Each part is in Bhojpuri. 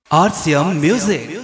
RCM Music.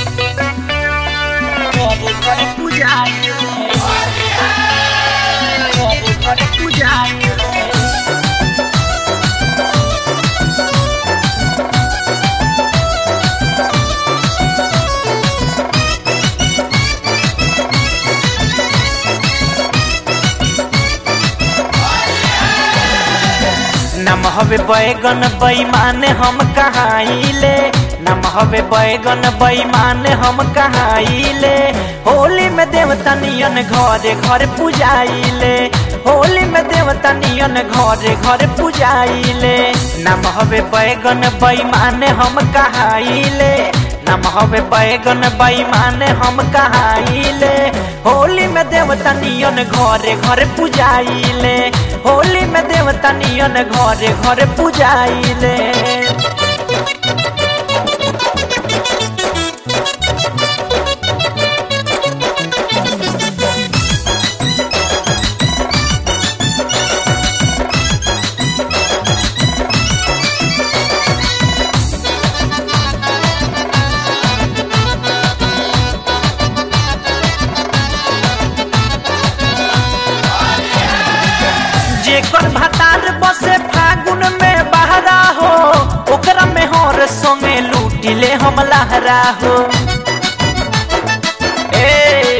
नम हवे बैगन बैमान हम कहाइले नम हवे बैगन बैमान हम कहाइले होली में देवता नियन घरे घर पूजाइले होली में देवता नियन घरे घर पूजाइले नम हवे बैगन बैमान हम कहाइले नम हवे बैगन बैमान हम कहाइले होली में देवता नियन घरे घर पूजाइले होली में देवता नियन घरे घर पूजाइले जेकर भतार बसे फागुन में बहरा हो ओकरा में हर संगे लूटिले हम लहरा हो ए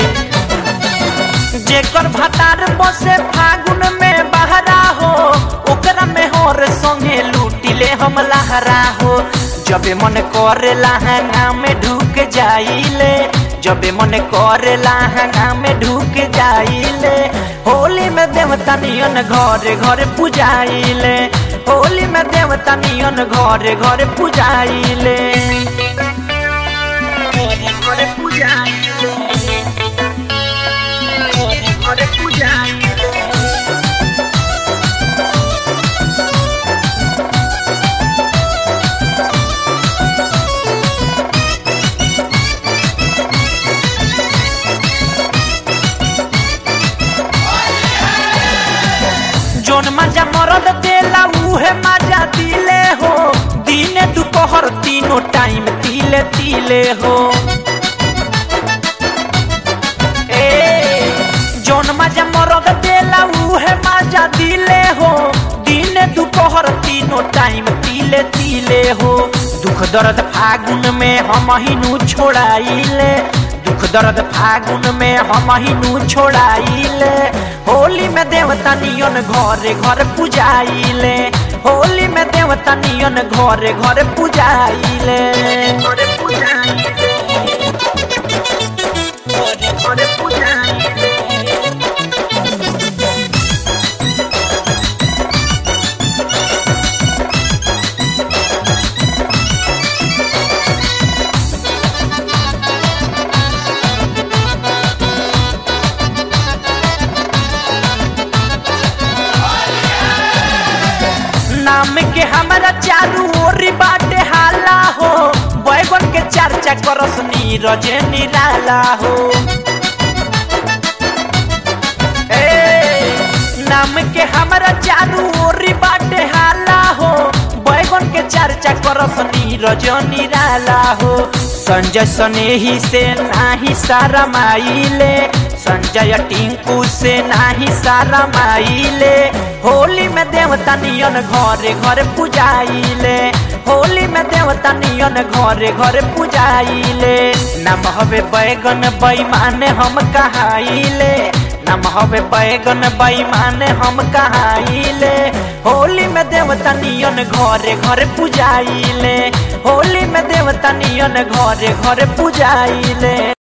जेकर भतार बसे फागुन में बहरा हो ओकरा में हर संगे लूटिले हम लहरा हो जबे मन करे लहंगा में ढुक जाइले जबे मन करे लहंगा में ढुक जाइले होली में देवता नियन घरे घरे पूजाइले होली में देवता नियन घरे घरे पूजाइले घरे घरे पूजाइले घरे पूजाइले जोन मजा मरद देला उहे मजा दिले हो दिने दोपहर तीनों टाइम तिले तिले हो ए जोन मजा मरद देला उहे मजा दिले हो दिने दोपहर तीनों टाइम तिले तिले हो दुख दर्द फागुन में हम हिनू छोड़ाइले दुख दर्द फागुन में हम हिनू छोड़ाइले होली में देवता नियन घरे घर पूजाइले होली में देवता नियन घरे घर पूजाइले घरे पूजाइले घरे घरे पूजाइले नाम के हमारा चारू ओरी बाटे हाला हो बैगन के चर्चा करस नीरज निराला हो ए नाम के हमारा चारू ओरी बाटे हाला हो बैगन के चर्चा करस नीरज निराला हो संजय सनेही से नाही सारा माइले संजय टिंकू से नाही सारा माइले होली में देवता नियन घरे घरे पूजाइले होली में देवता नियन घरे घरे पूजाइले नम हवे बैगन बैमान हम कहाइले नम हवे बैगन बैमान हम कहाइले होली में देवता नियन घरे घरे पूजाइले होली में देवता नियन घरे घरे पूजाइले